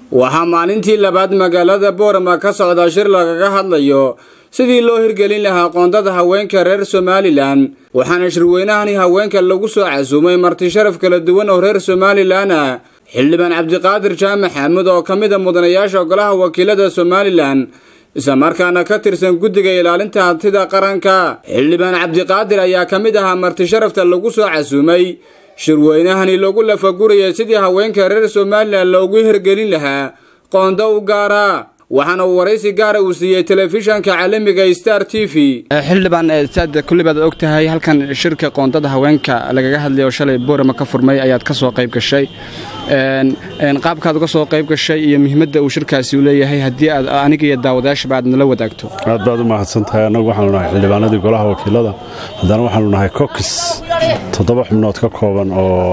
waxaa maalintii labaad magaalada boorama ka socda shir lagaga hadlayo sidii loo hirgelin lahaa qoondada haweenka reer somalilan waxaana shirweynahani haweenka lagu soo casuumay marti sharaf kala duwan oo reer somalilan ah xildhibaan cabdiqaadir jaamac xaamud oo ka mid a mudanayaasha golaha wakiilada somalilan islamarkaana ka tirsan guddiga ilaalinta hantida qaranka xildhibaan cabdiqaadir ayaa ka mid ahaa marti sharafta lagu soo casuumay shirweynahani lagu lafaguraya sidii haweenka reer somalilan loogu hirgelin lahaa qoonda u gaara waxaana uu waraysi gaara uu siiyey telefishanka caalamiga star t v xildhibaan saad kullibaad og tahay halkan shirka qoondada haweenka lagaga hadlay oo shalay boorama ka furmay ayaad ka soo qayb gashay qaabkaad uga soo qayb gashay iyo muhiimadda uu shirkaasi u leeyahay haddii aad aniga iyo daawadayaashaba aad nala wadaagto aad baad u mahadsan tahay annagu waxaanu nahay xildhibaanadii golaha wakiilada haddana waxaanu nahay kokis toddoba xubnood ka kooban oo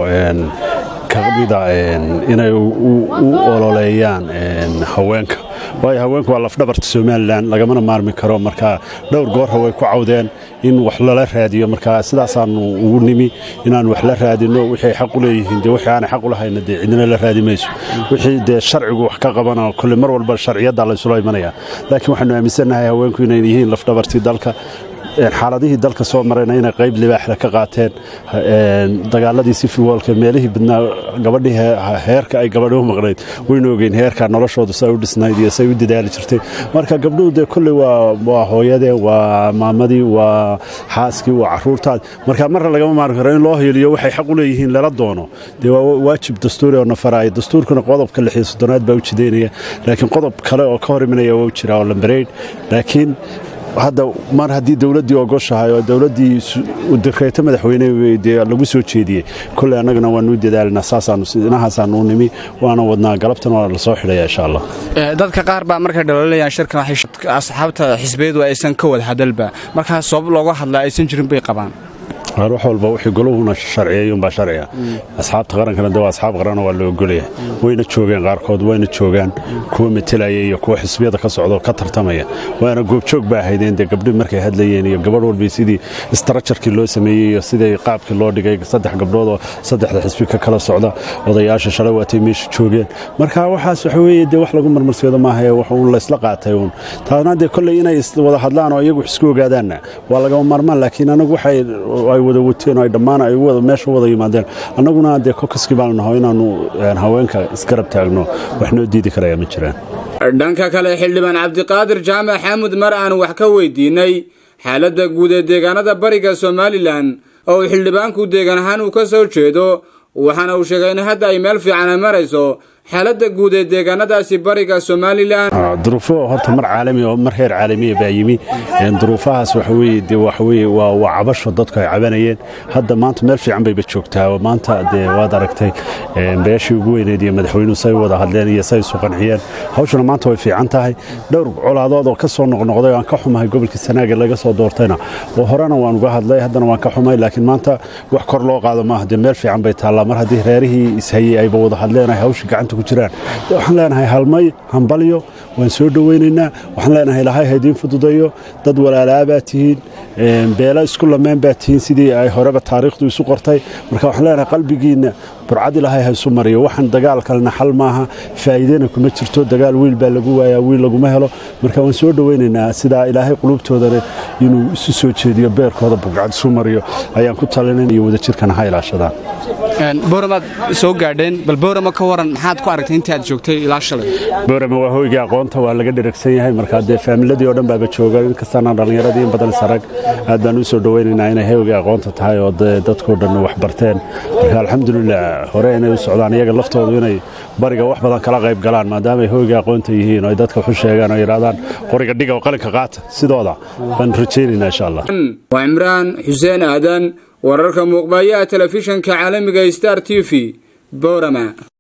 kamida inay u ololeeyaan haweenka waayo haweenku waa lafdhabarta somalilan lagamana maarmi karo marka dhowr goorra way ku cawdeen in wax lala raadiyo marka sidaasaanu ugu nimi inaan wax la raadino wixii ay xaq u leeyihiin dee wixii aanay xaq u lahayna dee cidina la raadi mayso wixii dee sharcigu wax ka qabana kolle mar walba sharciyadda laysula imanaya laakiin waxaanu aaminsannahay haweenku inay yihiin lafdhabartii dalka xaaladihii dalka soo marayna inay qayb libaaxda ka qaateen dagaaladii sifiwolka meelihii badnaa gabadhii heerka ay gabadhi u maqnayd waynu ogeyn heerka noloshooda say u dhisnayd iyo say u dadaali jirtay marka gabdhuhu dee kolley waa hooyadee waa maamadii waa xaaskii waa caruurtaad marka marna lagama maarmi karo in loo hiliyo waxay xaq u leeyihiin lala doono dee waa waajib dastuuri oo nafaraya dastuurkuna qodobka lix iyo soddonaad baa u jidaynaya laakiin qodob kale oo ka hor imanaya waa u jira oo lambareyn laakiin hadda mar haddii dowladdii ogoshahay oo dowladdii dekreeto madaxweyne dee lagu soo jeediyey kolley annagana waanu u dadaalina saasaanuinahaasaanu u nimi waana wadnaa galabtan waa la soo xidhaya insha allah dadka qaar baa markay dhalolayaan shirkan asxaabta xisbiyadu aysan ka wada hadalba markaas sabab looga hadlaa aysan jirin bay qabaan wax walba wixii goluhuna sharciyeyuunbaa sharciga asxaabta qarankana de waa asxaab qaranoo waa la ogolaya wayna joogeen qaarkood wayna joogaan kuwa metelaya iyo kuwa xisbiyada ka socdo ka tartamaya waana goobjoog ba ahaydeen dee gabdhi markay hadlayeen iyo gabadh walba sidii istarajarkii loo sameeyey iyo sidii qaabkii loo dhigay saddex gabdhood oo saddexda xisbi ka kala socda odayaasha shalay waatay meesha joogeen marka waxaas waxa weeye dee wax lagu marmarseedo maahae wax uun laysla qaatay uun taasna dee kolley inay wada hadlaan oo iyagu isku ogaadaanna waa lagama maarmaan laakiin anagu waxay wada wateen ay dhammaan ay meesha wada yimaadeen annaguna dee kokaskii baanu naho inaannu haweenka isgarab taagno wax noo diidi karaya ma jiraan dhanka kale xildhibaan cabdiqaadir jaamac xaamud mar aan wax ka weydiinay xaaladda guud ee deegaanada bariga somalilan oo uu xildhibaanku deegaan ahaan uu ka soo jeedo waxaana uu sheegay in hadda ay meel fiican ay marayso xaaladda guud ee deegaanadaasi bariga somalilan duruufo horta mar caalami oo mar heer caalamiya baa yimi duruufahaas waxaweye de waxaweye waa waa cabasho dadku ay cabanayeen hadda maanta meel fiican bayba joogtaa maanta dee waad aragtay beeshii ugu weyneed iyo madaxweynuhu say wada hadleen iyo say isu qanciyeen hawshuna maanta way fiican tahay dhowr colaadood oo ka soo noqnoqday oo aan ka xumahay gobolkii sanaaga laga soo doortayna oo horena waan uga hadlay haddana waan ka xumay laakiin maanta wax kor loo qaado maaha dee meel fiican bay taallaa mar haddii reerihii ishayey ayba wada hadleen ay hawshii gacanta ku jiraan waxaan leenahay halmay hambalyo waan soo dhowaynaynaa waxaan leenahay ilahay haydiin fududayo dad walaalaa baa tihiin beelo isku lameen baa tihiin sidii ay horeba taariikhdu isu qortay marka waxaan leenahay qalbigiinna burcad ilahay ha isu mariyo waxaan dagaal kalena xal maaha faa'iidena kuma jirto dagaal wiil baa lagu waayaa wiil laguma helo marka waan soo dhowaynaynaa sidaa ilaahay qulubtoodana inuu isu soo jeediyo beerkooda burcad isu mariyo ayaan ku talinayn iyo wadajirkana ha ilaashadaan booramaad soo gaadheen bal boorama ka waran maxaad ku aragtay intii aad joogtay ilaa shalay boorama waa hoygii aqoonta waa laga dheragsan yahay markaa dee faamiladii oo dhan baaba jooga inkastaana dhallinyaradii in badan sarag aad baan u soo dhowaynaynaa inay hoygii aqoonta tahay oo dee dadkoo dhan wax barteen marka alxamdulilah hore inay u socdaan iyaga laftoodu inay bariga wax badan kala qayb galaan maadaamaay hoygii aqoonta yihiin oo ay dadka waxu sheegaan oo yidhahdaan qoriga dhiga oo qalinka qaata sidooda baan rajaynaynaa insha allah waa cimraan xuseen aadan wararka muuqbayaha telefishanka caalamiga star t v boorama